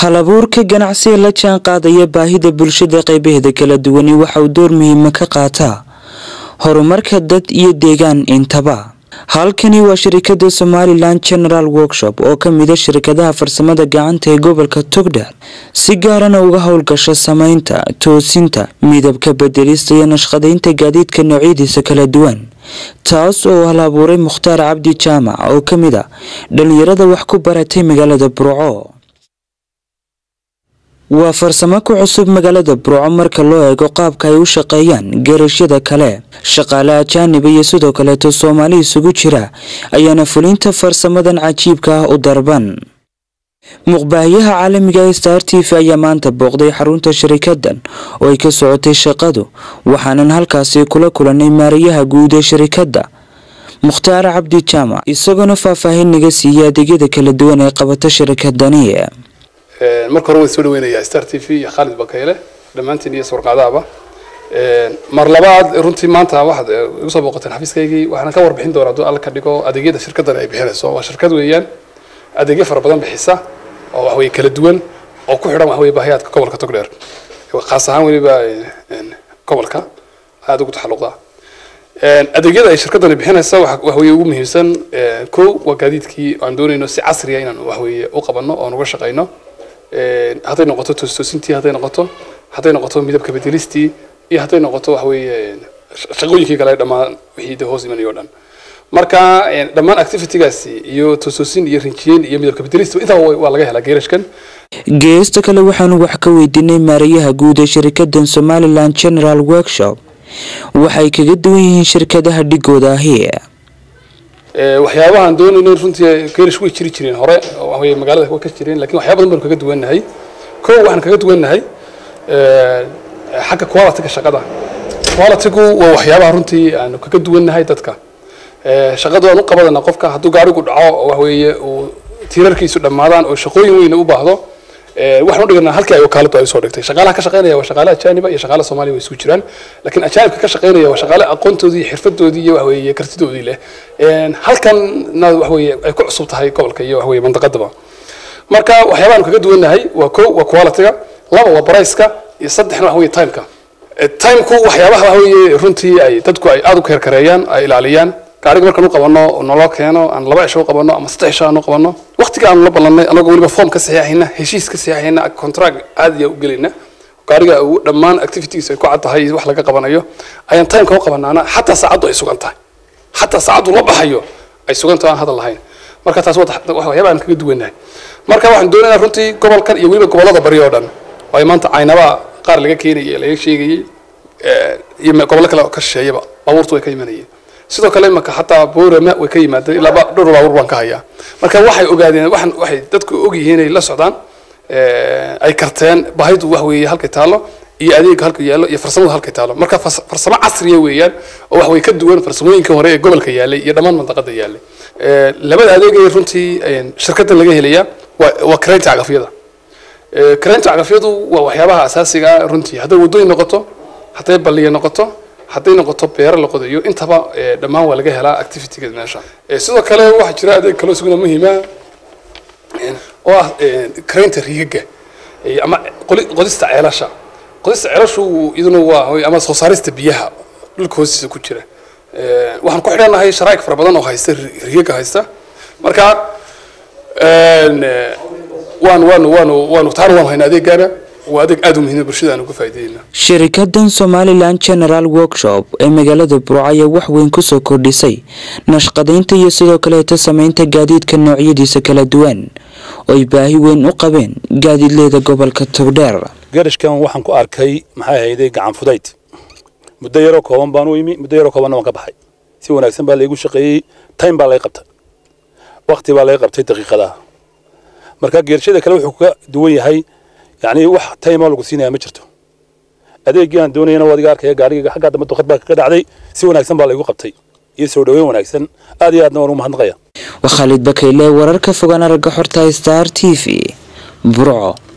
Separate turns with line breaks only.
halabuurka ganacsiga la jaan qaadaya baahida bulshada qaybaheeda kala duwani waxa uu door muhiima ka qaataa horumarka dad iyo deegaan intaba halkani waa shirikada somalilan general workshop oo ka mida shirkadaha farsamada gacanta ee gobolka togdheer si gaarana uga howlgasha sameynta toosinta midabka bedelista iyo nashqadaynta gaadiidka noocyadiisa kala duwan taas oo hal abuuray mukhtaar cabdi jaamac oo ka mid a dhalinyarada wax ku baratay magaalada burco waa farsamo ku cusub magaalada burco marka loo eego qaabka ay u shaqeeyaan geerashyada kale shaqaale ajaaniba iyo sidoo kaleeto soomaali isugu jira ayaana fulinta farsamadan cajiibka ah u darban muqbaahiyaha caalamiga ee star t v ayaa maanta booqday xarunta shirikadan oo ay ka socotay shaqadu waxaanan halkaasi kula kulanay maarayaha guud ee shirikadda mukhtaar cabdi jaamac isagoona faahfaahin naga siiyay adeegyada kala duwan ee qabata shirikadani
marka hore waan soo dhaweynayaa star t v iyo khaalid bakayle dhammaantiin iyo sawirqaadaaba mar labaad runtii maanta waxaad igu soo booqateen xafiiskaygii waxaan ka warbixin doonaa hadduu alla ka dhigo adeegyada shirkaddan ay bixinayso waa shirkad weeyaan adeegyo fara badan bixisa oo wax weye kala duwan oo ku xidhan wax weye baahiyaadka gobolka togdheer khaas ahaan weliba gobolka aada ugu taxalluqda adeegyada ay shirkaddani bixinaysa wax weye ugu muhiimsan ko waa gaadiidkii aan doonayno si casriya inaan wax weye u qabanno oon uga shaqayno hadday noqoto toostoosintii hadday noqoto hadday noqoto midabka bedelistii iyo hadday noqoto wax weeye shaqooyinkii kale dhammaan wixii de hoos imanayo o dhan marka dhammaan activitygaasi iyo toostoosin iyo rinjiyeyn iyo midabka bedelista intaba waa laga helaa geerashkan
geesta kale waxaanu wax ka weydiinay maarayaha guud ee shirikadan somalilan general workshop waxay kaga duwan yihiin shirkadaha dhigooda ahi
waxyaabahaan doonayno runtii geerish way jiri jireen hore waxaweye magaalada way ka jireen lakin waxyaaba badan baanu kaga duwannahay ko waxaan kaga duwannahay xagga qualityga shaqada qualitygu waa waxyaabaha runtii aanu kaga duwannahay dadka shaqadu aan u qabadana qofka hadduu gaarigu dhaco waxweeye uu tiirarkiisu dhammaadaan oo shaqooyin weyna u baahdo waxaan u dhiganaa halkii ay wakaaladu ay usoo dhigtay shaqaalaha ka shaqeynaya waa shaqaale ajaaniba iyo shaqaale soomaaliya way isugu jiraan laakiin ajaanibka ka shaqeynaya waa shaqaale aqoontoodii iyo xirfadoodii iyo waxweeye kartidoodii leh halkanna waxweeye ay ku cusub tahay gobolka iyo waxweeye mandaqadaba marka waxyaabahan kaga duwannahay waa ko waa qualityga laba waa briceka iyo saddexna waxa weye timeka timeku waxyaabaha waxweeye runtii ay dadku ay aada u keerkareeyaan ay ilaaliyaan gaariga markaan u qabano naloo keeno aan laba cisho u qabano ama saddex cisho aan u qabano waqtiga aanu la ballanay anagoo weliba form ka saxiixayna heshiis ka saxiixayna contract caadiya u gelayna gaariga uu dhammaan activities ay ku cad tahay wax laga qabanayo ayaan timeka u qabanaana xataa saacaddu ay sugan tahay xataa saacaddu la baxayo ay sugan tahay aan hadal lahayn marka taas waxyaaba aan kaga duwanahay marka waxaan doonaynaa runtii gobolkan iyo weliba gobollada bari oo dhan oo ay maanta caynaba qaar laga keenayay laga sheegayay iyo gobollo kale ka shisheeyaba baabuurtu way ka imanayeen sidoo kale imaka xataa boorama way ka yimaadeen ilaa dhowr baabuur baan ka hayaa marka waxay ogaadeen waxan waxay dadku ogyihiin inay la socdaan ay karteen baahidu wax weeye halkay taalo iyo adeega halka yaallo iyo farsamadu halkay taalo marka farsamo casriya weeyaan oo wax way ka duwan farsamooyinka hore ee gobolka yaallay iyo dhammaan mandaqada yaallay labada adeegay runtii shirkaddan laga helaya waa waa kareynta cagafyada kareynta cagafyadu waa waxyaabaha asaasiga ah runtii hadday waddooyin noqoto hadday balliya noqoto hadday noqoto beero la qodayo intaba dhammaan waa laga helaa activityga meesha sidoo kale waxaa jira adeeg kaloo isaguna muhiima oo ah kareynta riigaga ama qodista ceelasha qodista ceelashu iyaduna waa ama soo saarista biyaha dhulka hoostiisa ku jira waxaan ku xidhannahay sharaa'ig fara badan oo haysta riigaga haysta marka waanu waanu waanu waanu taana waanu haynaa adeegaana waa adeeg aada u muhiima bulshada aan uga faa'iideyna
shirikadan somalilan general workshop ee magaalada burco ayaa wax weyn kusoo kordhisay nashqadaynta iyo sidoo kaleeto sameynta gaadiidka noocyadiisa kala duwan oo ay baahi weyn u qabeen gaadiidleeda gobolka togdheer
garashkan waxaan ku arkay maxay ahayday gacan fudayd muddo yaroo kooban baan u imi muddo yaroo koobanna waan ka baxay si wanaagsan baa laygu shaqeeyey time baa lay qabtay waqti baa lay qabtay daqiiqadaha marka geerashada kale wuxuu ka duwan yahay yacni wax taymoo lagu siinaya ma jirto adeeggii aan doonayana waa adiga arkaya gaarigayga xaggaa dambe duqad baa kaga dhacday si wanaagsan baa laygu qabtay iyo soo dhoweyn wanaagsan aad iyo aadna waan ugu mahadnaqaya
waa khaalid bakayle wararka fogaan aragga xorta star t v burco